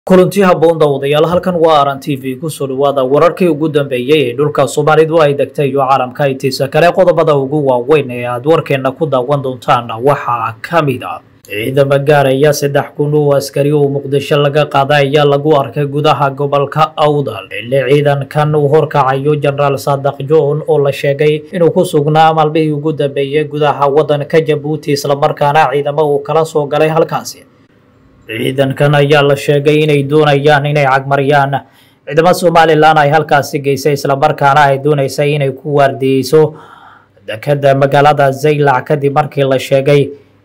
kulanti haboon daawadayaal halkan waa aran t v kusoo dhawaada wararkii ugu dambeeyey ee dhulka soomaalidu ay degtay iyo caalamka intiisa kale qodobada ugu waaweyn ee aad warkeena ku daawan doontaan waxaa ka mid a ciidamo gaaraya saddex kun oo askari oo muqdisho laga qaaday ayaa lagu arkay gudaha gobolka awdal xilli ciidankan uu horkacayo jenaraal saadaq john oo la sheegay inuu ku sugnaa maalmihii ugu dambeeyey gudaha waddanka jabuuti islamarkaana ciidamo uu kala soo galay halkaasi ciidankan ayaa la sheegay inay doonayaan inay cagmariyaan ciidamo somalilan ay halkaasi geysay islamarkaana ay dooneysay inay ku waardiyeyso dekeda magaalada zaylac kadib markii la sheegay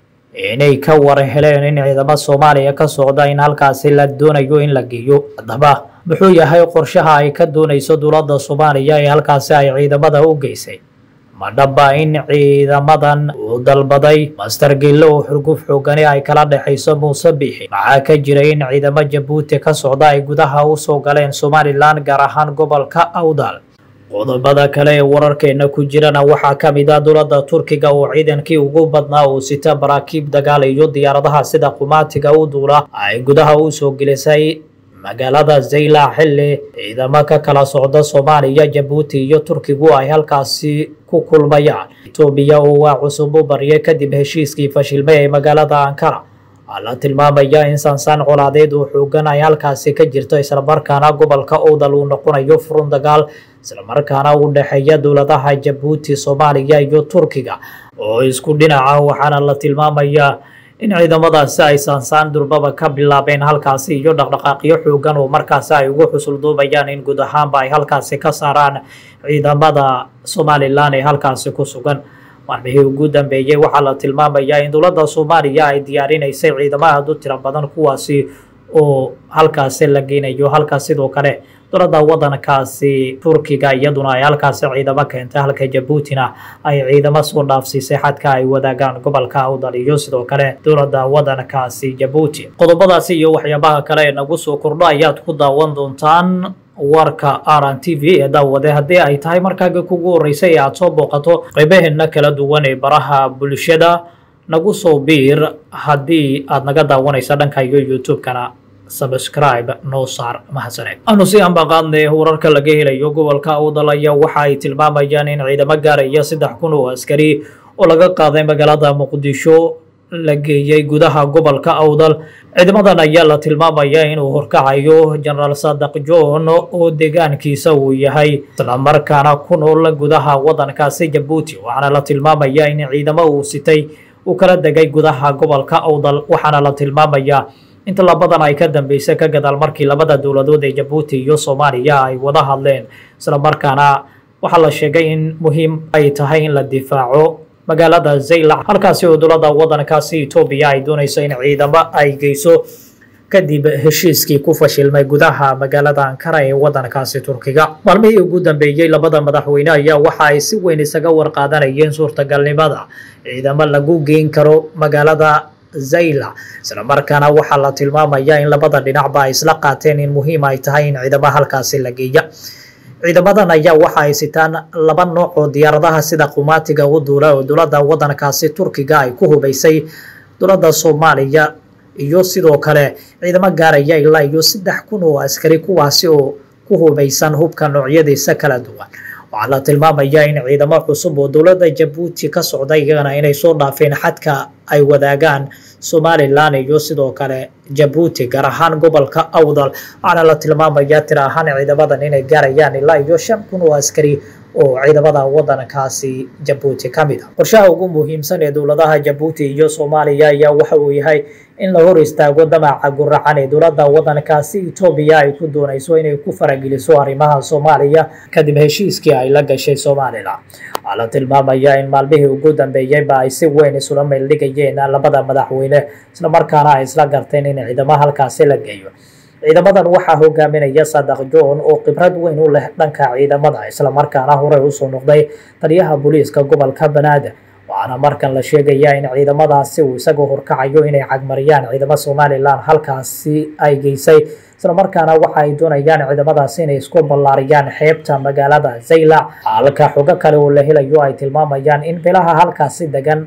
inay ka war heleen in ciidamo soomaaliya ka socda in halkaasi la doonayo in la geeyo haddaba muxuu yahay qorshaha ay ka dooneyso dowladda soomaaliya ee halkaasi ay ciidamada u geysay ma dhaba in ciidamadan uu dalbaday master gille oo xurguf xoogani ay kala dhexayso muuse biixi maxaa ka jiray in ciidamo jabuuti ka socda ay gudaha u soo galeen somalilan gaar ahaan gobolka awdal qodobada kale ee wararkeena ku jirana waxaa ka mid ah dowladda turkiga oo ciidankii ugu badnaa uu sita baraakiib dagaal iyo diyaaradaha sida qumaatiga u duula ay gudaha u soo gelisay magaalada zaylac xilli ciidamo ka kala socda soomaaliya jabuuti iyo turkigu ay halkaasi ku kulmayaan etoobiya oo waa cusub u baryay kadib heshiiskii fashilmay ee magaalada ankara waxaa la tilmaamayaa in sansaan colaadeed oo xoogan ay halkaasi ka jirto islamarkaana gobolka owdal uu noqonayo furun dagaal islamarkaana u dhexeeya dowladaha jabuuti soomaaliya iyo turkiga oo isku dhinaca waxaana la tilmaamayaa in ciidamadaasi ay saansaan durbaba ka bilaabeen halkaasi iyo dhaqdhaqaaqyo xoogan oo markaasi ay ugu xusulduubayaan in guud ahaanba ay halkaasi ka saaraan ciidamada somalilan ee halkaasi ku sugan maalmihii ugu dambeeyey waxaa la tilmaamayaa in dowladda soomaaliya ay diyaarinaysay ciidamo aada u tiro badan kuwaasi oo halkaasi la geynayo halka sidoo kale dowladda waddankaasi turkiga iyaduna ay halkaasi ciidamo keentay halka jabuutina ay ciidamo soo dhaafsiisay xadka ay wadaagaan gobolka awdal iyo sidoo kale dowladda waddankaasi jabuuti qodobadaasi iyo waxyaabaha kale ee nagu soo kordho ayaad ku daawan doontaan warka aran t v ee daawade haddii ay tahay markaaga kugu horeysay ee aada soo booqato qaybaheena kala duwan ee baraha bulshada nagu soo biir haddii aad naga daawanaysa dhanka iyo youtube-kana subscribe noo saar mahadsaneed aanu si ambaqaadne wararka laga helayo gobolka awdal ayaa waxa ay tilmaamayaan in ciidamo gaaraya saddex kun oo askari oo laga qaaday magaalada muqdisho la geeyey gudaha gobolka awdal ciidamadan ayaa la tilmaamayaa inuu horkacayo jenaraal saadaq john oo deegaankiisa uu yahay islamarkaana ku nool gudaha waddankaasi jabuuti waxaana la tilmaamayaa in ciidamo uu sitay uu kala degay gudaha gobolka awdal waxaana la tilmaamayaa inta labadan ay ka dambeysay ka gadaal markii labada dowladood ee jabuuti iyo soomaaliya ay wada hadleen islamarkaana waxaa la sheegay in muhiim ay tahay in la difaaco magaalada zaylac halkaasi oo dowladda waddankaasi etoobiya ay doonayso in ciidamo ay geyso kadib heshiiskii ku fashilmay gudaha magaalada ankara ee waddankaasi turkiga maalmihii ugu dambeeyey labada madaxweyne ayaa waxa ay si weyn isaga warqaadanayeen suurtagalnimada ciidamo lagu geyn karo magaalada zaylac islamarkaana waxaa la tilmaamayaa in labada dhinacba ay isla qaateen in muhiim ay tahay in ciidamo halkaasi la geeya ciidamadan ayaa waxa ay sitaan laba nooc oo diyaaradaha sida qumaatiga u duula oo dowladda waddankaasi turkiga ay ku hubaysay dowladda soomaaliya iyo sidoo kale ciidamo gaaraya ilaa iyo saddex kun oo askari kuwaasi oo ku hubaysan hubka noocyadiisa kala duwan waxaa la tilmaamayaa in ciidamo cusub oo dowladda jabuuti ka socda iyagana inay soo dhaafeen xadka ay wadaagaan somalilan iyo sidoo kale jabuuti gaar ahaan gobolka awdal waxaana la tilmaamayaa tira ahaan ciidamadan inay gaarayaan ilaa iyo shan kun oo askari oo ciidamada waddankaasi jabuuti ka mid a qorshaha ugu muhiimsan ee dowladaha jabuuti iyo soomaaliya ayaa waxa uu yahay in la hor istaago damaca guracan ee dowladda waddankaasi etoobiya ay ku doonayso inay ku farageliso arrimaha soomaaliya kadib heshiiskii ay la gashay somalilan waxaa la tilmaamayaa in maalmihii ugu dambeeyeyba ay si weyn isula meeldhigayeen labada madaxweyne islamarkaana ay isla garteen in ciidamo halkaasi la geeyo ciidamadan waxaa hogaaminaya saadaq john oo khibrad weyn u leh dhanka ciidamada islamarkaana horey usoo noqday taliyaha booliiska gobolka banaadir waxaana markan la sheegayaa in ciidamadaasi uu isagoo horkacayo inay cagmariyaan ciidamo somalilan halkaasi ay geysay islamarkaana waxa ay doonayaan ciidamadaasi inay isku ballaariyaan xeebta magaalada zaylac halka xogo kale oo la helayo ay tilmaamayaan in bilaha halkaasi degan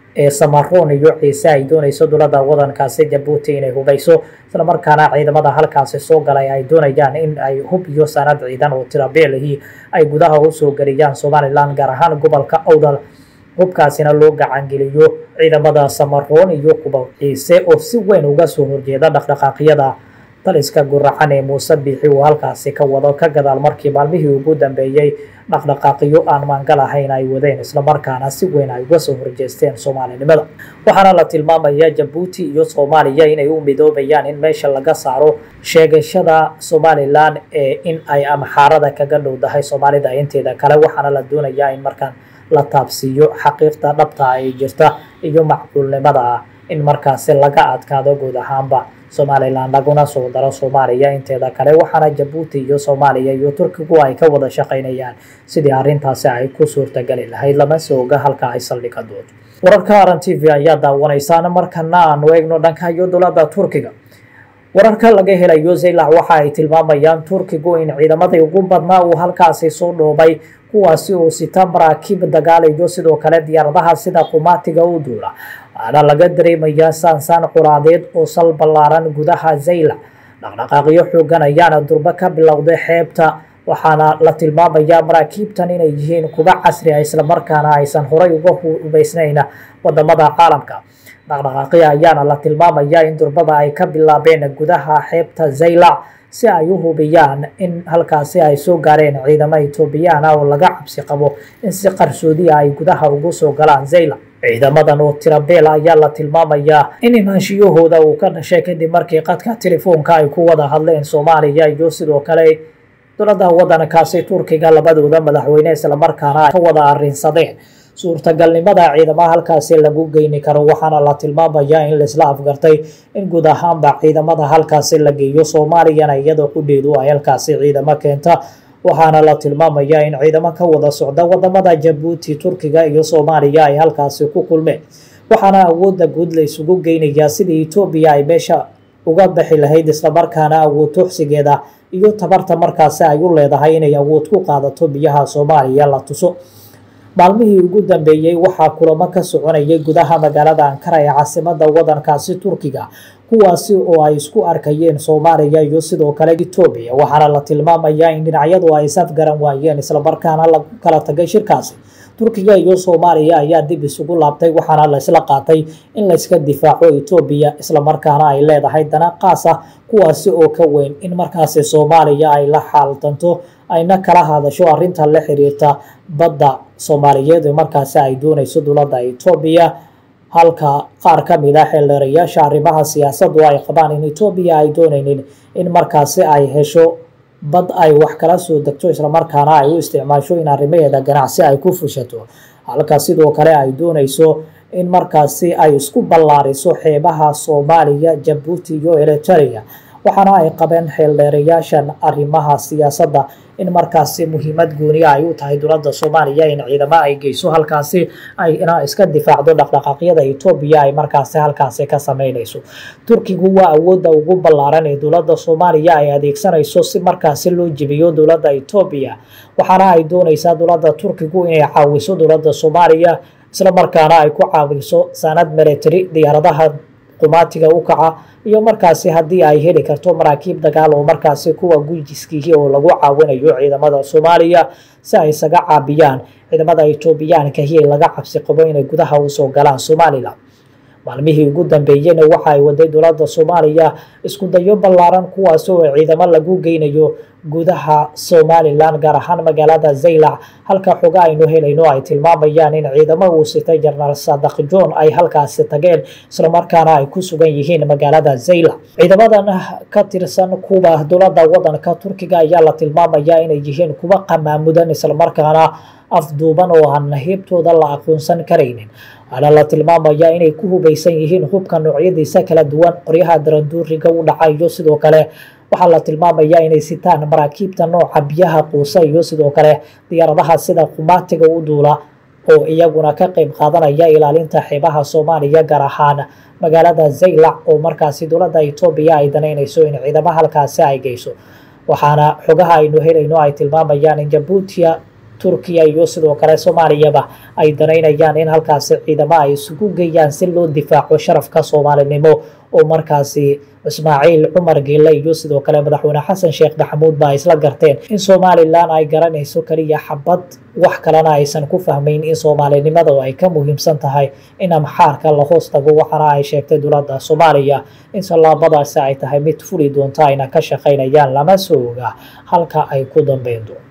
ee samaroon iyo ciise ay doonayso dowladda wadankaasi jabuuti inay hubayso islamarkaana ciidamada halkaasi soo galay ay doonayaan in ay hub iyo sanad ciidan oo tirabeelihii ay gudaha usoo geliyaan somalilan gaar ahaan gobolka awdal hubkaasina loo gacangeliyo ciidamada samaroon iyo kuba ciise oo si weyn uga soo horjeeda dhaqdhaqaaqyada taliska guracan ee muuse biixi uu halkaasi ka wado ka gadaal markii maalmihii ugu dambeeyey dhaqdhaqaaqyo aan maangal ahayn ay wadeen islamarkaana si weyn ay uga soo horjeesteen soomaalinimada waxaana la tilmaamaya jabuuti iyo soomaaliya inay u midoobayaan in meesha laga saaro sheegashada somalilan ee in ay amxaarada kaga dhowdahay soomaalida inteeda kale waxaana la doonayaa in markaan la taabsiiyo xaqiiqda dhabta ay jirta iyo macquulnimada ah in markaasi laga adkaado guud ahaanba somalilan laguna soo daro soomaaliya inteeda kale waxaana jabuuti iyo soomaaliya iyo turkigu ay ka wada shaqaynayaan sidii arrintaasi ay ku suurtageli lahayd lama soo oga halka ay saldhiga doonto wararka aran t v ayaa daawanaysaan markana aanu eegno dhanka iyo dowladda turkiga wararka laga helayo zaylac waxa ay tilmaamayaan turkigu in ciidamadii ugu badnaa uu halkaasi soo dhoobay kuwaasi oo sita maraakiib dagaalayo sidoo kale diyaaradaha sida qumaatiga u duula waxaana laga dareemayaa saansaan curaadeed oo sal ballaaran gudaha zaylac dhaqdhaqaaqyo xoogan ayaana durbo ka bilowday xeebta waxaana la tilmaamayaa maraakiibtan inay yihiin kuga casri ah islamarkaana aysan horay uga hubaysnayn wadamada caalamka dhaqdhaqaaqya ayaana la tilmaamayaa in durbada ay ka bilaabeen gudaha xeebta zaylac si ay u hubiyaan in halkaasi ay soo gaareen ciidamo etoobiyaan ah oo laga cabsi qabo in si qarsoodiya ay gudaha ugu soo galaan zaylac ciidamadan oo tirabeel ayaa la tilmaamayaa in imaanshiyahooda uu ka dhashay kadib markii qadka telefoonka ay ku wada hadleen soomaaliya iyo sidoo kale dowladda wadankaasi turkiga labadooda madaxweyne islamarkaana ay ka wada arrinsadeen suurtagalnimada ciidamaha halkaasi lagu geyni karo waxaana la tilmaamayaa in laisla afgartay in guud ahaanba ciidamada halkaasi la geeyo soomaaliyana iyadoo qudheedu ay halkaasi ciidamo keenta waxaana la tilmaamayaa in ciidamo ka wada socda wadamada jabuuti turkiga iyo soomaaliya ay halkaasi ku kulmeen waxaana awoodda guud la isugu geynayaa sidii etoobiya ay meesha uga bixi lahayd islamarkaana awood tuxsigeeda iyo tabarta markaasi ay u leedahay inay awood ku qaadato biyaha soomaaliya la tuso maalmihii ugu dambeeyey waxaa kulamo ka soconayay gudaha magaalada ankara ee caasimada wadankaasi turkiga kuwaasi oo ay isku arkayeen soomaaliya iyo sidoo kale etoobiya waxaana la tilmaamayaa in dhinacyadu ay safgaran waayeen islamarkaana lagu kala tagay shirkaasi turkiga iyo soomaaliya ayaa dib isugu laabtay waxaana laysla qaatay in layska difaaco etoobiya islamarkaana ay leedahay dana qaas ah kuwaasi oo ka weyn in markaasi soomaaliya ay la xaaltanto ayna kala hadasho arinta la xiriirta badda soomaaliyeed ee markaasi ay doonayso dowladda etoobiya halka qaar ka mid a xeeldheerayaasha arrimaha siyaasadu ay qabaan in etoobiya ay doonaynin in markaasi ay hesho bad ay wax kala soo degto islamarkaana ay u isticmaasho in arrimaheeda ganacsi ay ku fushato halka sidoo kale ay doonayso in markaasi ay isku ballaariso xeebaha soomaaliya jabuuti iyo eriteria waxaana ay qabeen xeeldheerayaashan arrimaha siyaasadda in markaasi muhiimad gooniya ay u tahay dowladda soomaaliya in ciidamo ay geyso halkaasi ay ina iska difaacdo dhaqdhaqaaqyada etoobiya ay markaasi halkaasi ka sameynayso turkigu waa awoodda ugu ballaaran ee dowladda soomaaliya ay adeegsanayso si markaasi loo jebiyo dowladda etoobiya waxaana ay doonaysaa dowladda turkigu inay caawiso dowladda soomaaliya islamarkaana ay ku caawiso sanad military diyaaradaha qumaatiga u kaca iyo markaasi haddii ay heli karto maraakiib dagaal oo markaasi kuwa gujiskiihi oo lagu caawinayo ciidamada soomaaliya si ay isaga caabiyaan ciidamada etoobiyaankahi laga cabsi qabo inay gudaha usoo galaan somalilan maalmihii ugu dambeeyena waxa ay waday dowladda soomaaliya isku dayo ballaaran kuwaas oo ciidamo lagu geynayo gudaha somalilan gaar ahaan magaalada zaylac halka xoga aynu helayno ay tilmaamayaan in ciidamo uu sitay jenaraal sadaq john ay halkaasi tageen islamarkaana ay ku sugan yihiin magaalada zaylac ciidamadan ka tirsan kuwa dowladda wadanka turkiga ayaa la tilmaamayaa inay yihiin kuwa qamaamudan islamarkaana afduuban oo aan heebtooda la aqoonsan karaynin waxaana la tilmaamayaa inay ku hubaysan yihiin hubka noocyadiisa kala duwan qoryaha daranduuriga u dhaca iyo sidoo kale waxaa la tilmaamayaa inay sitaan maraakiibta nooca biyaha quusa iyo sidoo kale diyaaradaha sida qumaatiga u duula oo iyaguna ka qeyb qaadanaya ilaalinta xeebaha soomaaliya gaar ahaan magaalada zaylac oo markaasi dowladda etoobiya ay danaynayso in ciidamo halkaasi ay geyso waxaana xogaha aynu helayno ay tilmaamayaan in jabuutiya turkiya iyo sidoo kale soomaaliyaba ay danaynayaan in halkaasi ciidamo ay isugu geeyaan si loo difaaco sharafka soomaalinimo oo markaasi ismaaciil cumar geele iyo sidoo kale madaxweyne xasan sheekh maxamuud ba isla garteen in somalilan ay garanayso keliya xabad wax kalena aysan ku fahmayn in soomaalinimada ay ka muhiimsan tahay in amxaarka la hoos tago waxaana ay sheegtay dowladda soomaaliya in tallaabadaasi ay tahay mid fuli doonta ayna ka shaqaynayaan lama soo oga halka ay ku dambeyn doonto